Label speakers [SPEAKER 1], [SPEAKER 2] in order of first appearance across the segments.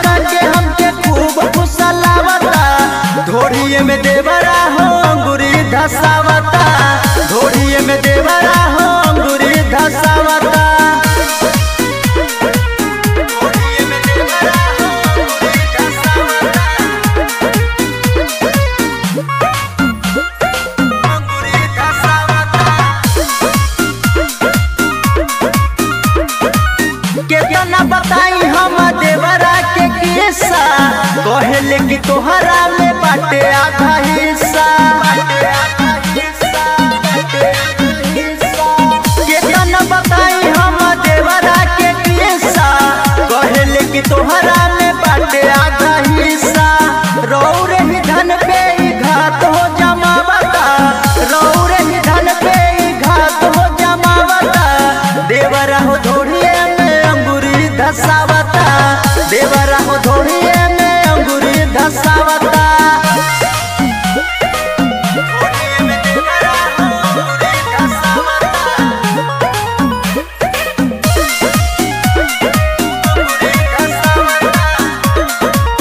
[SPEAKER 1] बना के हमके खूब फुसलावता धोरिए में देवरा हो अंगुरी धसावता धोरिए में देवरा हो अंगुरी धसावता धोरिए में देवरा हो अंगुरी धसावता अंगुरी धसावता केतना बताई हम देवरा के किस्सा कहले कि तोहरा में बाटे आधा हिस्सा केतना बताई हम देवरा के किस्सा कहले कि तोहरा में बाटे आधा हिस्सा रौरे ही धन पे ही घात हो जमावता रौरे ही धन पे ही घात हो जमावता देवरा हो धोड़िए में अंगूरी धसावता देवरा हो धोड़िए में अंगूरी धसावता धोड़िए में देवरा हो अंगूरी धसावता अंगूरी धसावता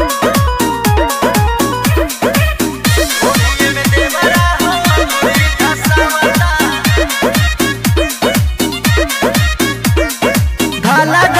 [SPEAKER 1] धोड़िए में देवरा हो अंगूरी धसावता धाला